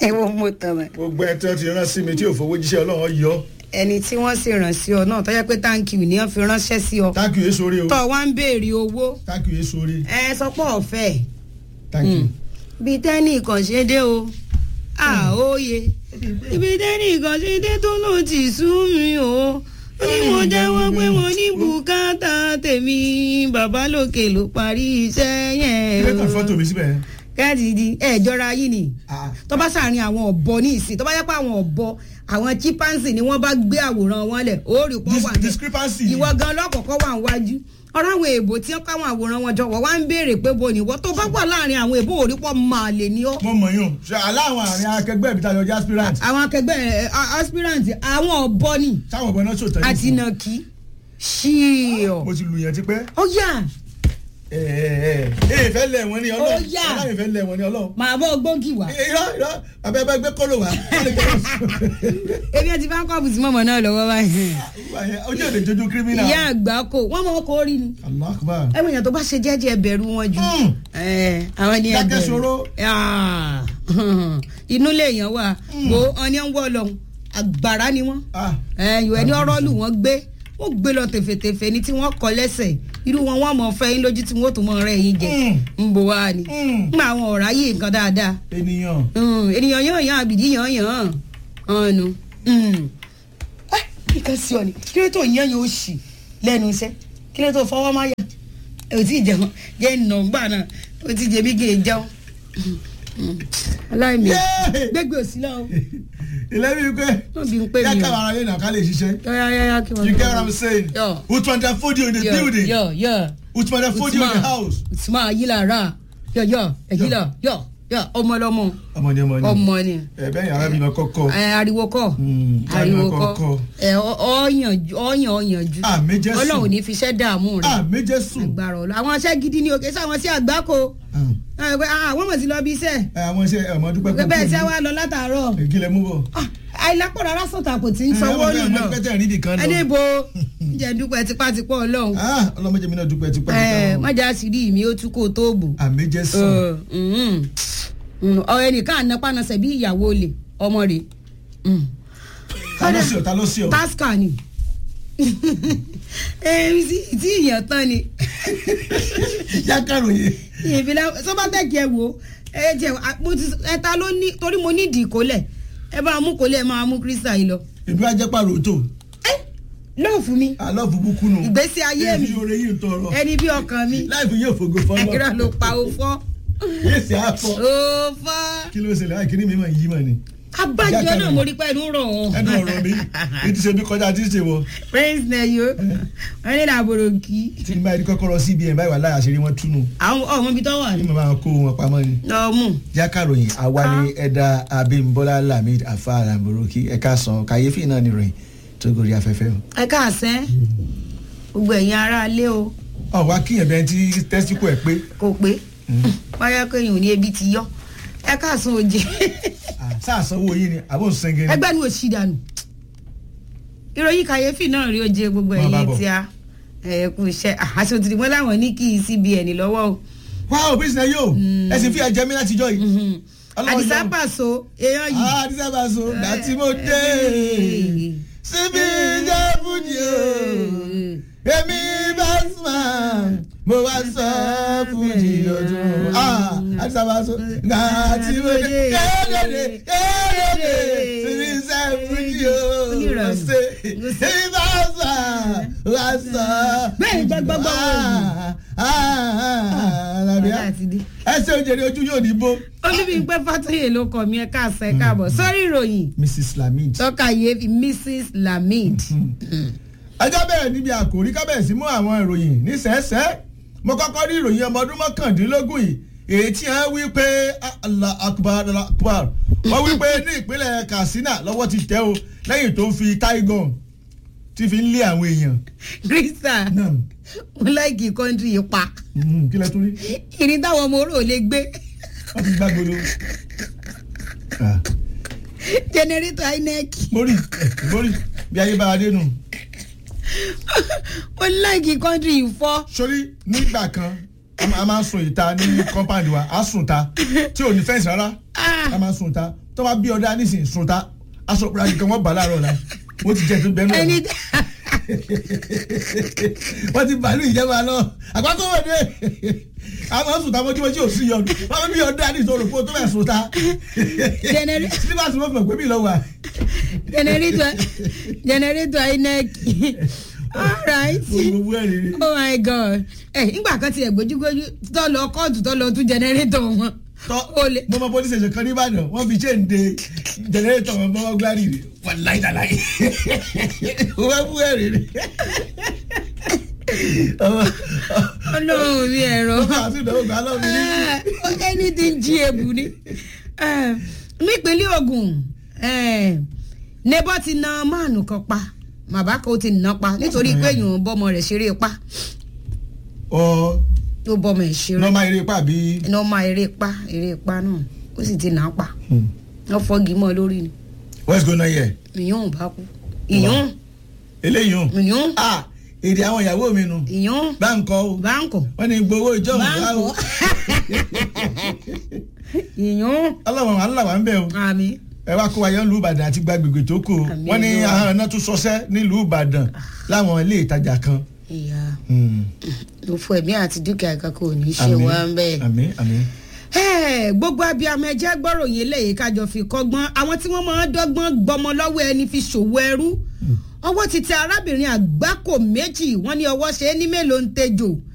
ẹ wo mo tàn mọ́ gbogbo ẹ tí wọ́n ti rán sí mi tí ò fowó jíṣẹ́ ọlọ́run yọ ẹni tí wọ́n sì ràn sí ọ náà tó jẹ́ pé táǹkì ni wọ́n fi ránṣẹ́ sí ọ thank you èso rí o tó wá ń béèrè owó thank you èso rí ẹ sọ pé ọ̀fẹ́ thank you. bíi tẹ́nì kan ṣe dé o àóye ibi tẹ́nì kan ṣe dé tó ló ti sú mi o ó ní mo jẹ́wọ́ pé mo ní bùkátà tèmi bàbá lókè ló parí iṣẹ́ yẹn ilé kan o fọ́tò mi síbẹ̀ káàdì di ẹ jọra yìí ni Ah. tó bá sàárín àwọn ọ̀bọ ní ìsìn tó bá yẹ pé àwọn ọ̀bọ àwọn chimpanzee ni wọ́n bá gbé àwòrán wọn lẹ̀ ó rí pọ́ Dis- wà bẹ́ẹ̀. discrepancy. ìwọ gan lọ́kọ̀ọ́kọ́ wà níwájú ọ̀rọ̀ àwọn èèbò tí wọ́n káwọn àwòrán wọn jọ wọ́n wá ń béèrè pé bo nìwọ tó bá wà láàrin àwọn èèbò òrí pọ̀ máa lè ní ọ́ mo mọ̀ yín o ṣe aláwọn àárín akẹgbẹ́ mi tayọ jẹ́ aspirant àwọn akẹgbẹ́ ẹ, a- aspirant àwọn ọ̀bọ ni sáwọn ọ̀bọ náà ṣòtẹ́ àti nàkí ṣíọ mo ti lù yẹn ti pẹ́ ó yà ẹ ẹ ẹ ẹ fẹ́ lẹ̀ wọ́n ní ọlọ́run Ó yá. aláwọ̀ fẹ́ lẹ̀ wọ́n ní ọlọ́run màá bọ́ gbóǹkì wá irọ́ irọ́ abẹ́bẹ́ gbé kóló wá wọ́n lè gbé ebi ẹ ti bá ń kọ́ bùsùn mọ́mọ́ náà lọ́wọ́ báyìí ojú òde jojú kírímínà ìyá àgbà kò wọ́n mọ̀ ọkọ̀ orí ni Allah akbar ẹ̀wọ̀n èèyàn tó bá ṣe jẹ́jẹ́ ẹbẹ̀rù wọn jù Mm. ẹ̀, àwọn ni Dákẹ́ ẹbẹ̀rù ṣòro. Ah, inú lèèyàn wà bó ọní ń wọ́ lọ àgbàrá ni wọ́n ah ẹ̀yọ̀ ẹni ọ̀rọ̀ lù wọ́n gbé wọ́n gbé lọ tèfètèfè ni tí wọ́n kọ lẹ́sẹ̀ irú wọn wọ́n mọ̀ fẹ́ yín lójú tí wọ́n tún mọ̀ rẹ̀ yín jẹ Mm. ń bò wá ni Mm. ń àwọn ọ̀rá yìí nǹkan dáadáa ènìyàn Mm, ènìyàn yàn yàn àbìdí yàn yàn ọ̀nù. kíkan sí ọ ni kí ló tó yàn yóò ṣì lẹ́nu iṣẹ́ kí ló tó fọwọ́ máa yà ò tí ì jẹun jẹ́ nọ̀ngbà náà ó ti jẹ bí gé e jẹun. aláìmí Yéé! gbégbé òsì lọ o ilé mi pé wọ́n bí ń pè yá mí káwọn o. ará lè nà ká lè ṣiṣẹ́ yáyáyá kí wọ́n. you get what I'm saying Yeah. utmanda fodio in the building yọ yọ utmanda fodio in the house usman ayilara yọ yọ ẹyila yọ yọ ọmọlọmọ ọmọ ni ọmọ ni ọmọ ni ẹ bẹ́ẹ̀ yàrá mi lọ kọ́kọ́ ẹ ariwo kọ Mm, ariwo ariwo kọ kọ. ẹ ọyànjú ọyànjú àmì jésù Ọlọ́run ò ní fi iṣẹ́ dààmú rẹ àmì jésù agbára ọlọ àwọn iṣẹ́ gidi ni òkè sáwọn sí àgbákò ẹ pé, ah, àwọn mọ̀ sí lọ bí iṣẹ́ ẹ àwọn iṣẹ́ ọmọ dúpẹ́ pé bẹ́ẹ̀ tí wàá lọ látàárọ̀ ìkìlẹ̀ mú bọ̀ Ah, àìlápò rárá sọ̀tà kò tí ń sanwó nù ọmọ náà dúpẹ́ tẹ̀ nídìí kan ẹni lọ bo jẹ́ dúpẹ́ tipátipá ọlọ́run Ah, ọlọ́mọdé mi náà dúpẹ́ tipẹ́ ẹ tipẹ́ mọ̀jà sí rí mi ó tún kó tó bò àmì jésù ọ ẹnìkan ànápánasẹ̀ bí ìyàwó olè ọmọ rẹ̀ ta ló sí ọ ta ló sí ọ tasca ni èmi sì tí ìyàn tán ni yá kàròyé ìbílẹ̀ sọ́bátẹ́kì ẹ̀ wò ẹ jẹ́ mo ti ẹ ta ló ní torí mo ní ìdí ìkólẹ̀ ẹ bá mú kólẹ̀ ẹ máa mú kírísítà yìí lọ. èmi wá jẹ́ pàrọ̀ tó ẹ lọ́ọ̀ fún mi àlọ́ bubukú nù ìgbésí ayé mi èyí oore yìí ń tọrọ ẹni bí ọkàn mi láìpẹ́ yóò fògo fọlọ́ ẹ̀rọ ló pa ó fọ́ yéé sì á fọ ó fọ́ kí ló ṣẹlẹ̀ láì kíní mi mà yí mà ni abájọ náà mo rí pẹ̀lú rọ̀ ọ́. ẹnu ọ̀rọ̀ mi ètí ṣe bí kọjá tí ń ṣe wọ prince neyo wọn ní làbòrò kí tí n bá yẹ kọ́kọ́rọ́ cbn báyìí wà láyà ṣeré wọn túnú àwọn ọmọ ibi tó wà ní ní mo máa kó wọn pamọ́ ni. ọmú jákàròyìn àwa ni ẹ̀dà abimbola lamid afa alamboroki ẹ̀ka sàn kàyéfì náà ni ròyìn tó gorí afẹ́fẹ́ o. ẹ káàsẹ́ gbogbo ẹ̀yin ará ilé o ọ̀ wá kíyàn bẹ́ẹ̀ tí tẹ́síkò ẹ̀ pé kò pé wáyà kéèyàn ò ní ebi ti yọ ẹ káàsán òjì sáàsanwó yìí ni àbò ń sẹ́ngẹ́ ni. ẹgbẹ́ ni ò sí dànù ìròyìn kàyéfì náà rí oje gbogbo Wọ́n bá ẹ̀yin bọ̀. tí a ẹ kú iṣẹ́ àṣọ òtítì mọ́ láwọn ní kí cbn lọ́wọ́ o wá o bí sinẹ yóò ẹ sì fi ẹ̀jẹ̀ mi látijọ́ yìí. Ọlọ́run àdìsá yọ. pàṣọ èèyàn yìí Ah, àdìsá bá so gbà tí mo dé síbi jẹ́ fújì o èmi bá sùn mo wá sọ fújì ọdún Ah, àdìsá bá so gbà tí mo dé kéde kéde síbi jẹ́ fújì o mo ṣe èmi bá sùn wá sọ. Bẹ́ẹ̀ ni jẹ́ gbọ́gbọ́ wò alábíà Ọlá ti dé. ẹsẹ̀ òjèrè ojú yóò ní bó. olúbíńpẹ́ fàtúyè ló kọ mí ẹ káàsán ẹ káàbọ̀ sórí ìròyìn mrs lamid. tọ́ka yéé mrs lamid ẹjọ́ bẹ̀rẹ̀ níbi àkòrí kábẹ̀sí mú àwọn ìròyìn nísẹ̀ẹ́sẹ́ mo kọ́kọ́ rí ìròyìn ọmọ ọdún mọ́kàndínlógún yìí èyí tí wọ́n wí pé Allah akbar Allah akbar wọ́n wí pé ní ìpínlẹ̀ katsina lọ́wọ́ ti tẹ́ o lẹ́yìn tó ń fi taigun tí fi ń lé àwọn èèyàn. krista náà mo láìkì kọ́ńtì yìí pa mhm, kí lẹ tún rí ìrìn táwọn ọmọ orò lè gbé wọ́n ti gbàgbọ́dọ̀. Ah, jẹnẹrétọ̀ inec mórí mórí bí ayé bá a dé nù. mo láìkì kọ́ńtì yìí fọ́ sórí nígbà kan a máa- a máa ń sun ìta ní compound wa a sùn ta tí ò ní fẹ́ǹsì rárá a máa sun ta tó bá bí ọdá nísìnyí sun ta aṣọ òpùra nìkan wọ́n bà láàárọ̀ la wọ́n ti jẹ tó bẹ́ẹ̀ ẹni náà wọ́n ti bàálù ìjẹba lọ àgbákò wọ̀ dé a máa sun ta mọ́júmọ́jú ò sí yọ wọ́n bí ọdá ní ìṣòro fún tó bẹ̀ sun ta Genera- sílíbà tí wọ́n fi mọ̀ pé mi lọ wà generator generator inec alright gbogbo ẹ̀rí ni. oh my god ẹ nígbà kan tiẹ̀ gbójúgbójú tó lọ kóòtù tó lọ tún generator wọn tọ́ ó lè mo mọ police station kan nìbàdàn wọ́n fi chain de generator wọn bọ́wọ́ gíláàrí rẹ̀ wọ́n láì dàláì wọ́n bú ẹ̀rí rẹ̀. ọlọ́run mi ẹ̀rọ ọkọ̀ àti ìdánwò kan lọ́wọ́ mi ní. anything jí ebu ni Eh, nípínlẹ̀ Ògùn eh, nebọ́ ti na máàlù kan pa màbá kan ó ti nà pa nítorí pé èèyàn bọ́mọ rẹ̀ ṣeré pa ọ tó bọ́mọ ẹ̀ ṣeré nọ́ọ̀mà eré pa bí. iná ọmọ eré pa eré pa náà ó sì ti nà á pa wọ́n fọ́gi mọ́ lórí ni what's going on here. ìyún bá kú ìyún eléyìí hàn. ìyún ah èdè àwọn ìyàwó mi nu. ìyún báńkọ o báńkò wọ́n ní gbowó ìjọ òun wá o. báńkò ìyún ọlọ́wọ́n wà ńlá wà ń bẹ̀ o. àmì ẹ wá kó wa yẹn nílùú ìbàdàn àti gbàgbègbè tó kù o. Àmín wọ́n ní Olúwa. àwọn ọ̀nà tó sọsẹ́ nílùú ìbàdàn láwọn ilé ìtajà kan. ìyá Hmm. ló fún ẹ̀mí àti dúkìá kankan ò ní ṣe Àmín, wá ń bẹ́ẹ̀. àmín àmín. Ẹ́ẹ̀, gbogbo abiyamọ ẹjẹ gbọ́ròyìn eléyìí kájọ fi kọ́gbọ́n àwọn tí wọ́n máa ń dọ́gbọ́n gbọmọ lọ́wọ́ ẹni fi ṣòwò ẹrú ọwọ́ ti tẹ arábìnrin àgbákò méjì wọ́n ní ọwọ́ ṣe é ní mélòó ń tejò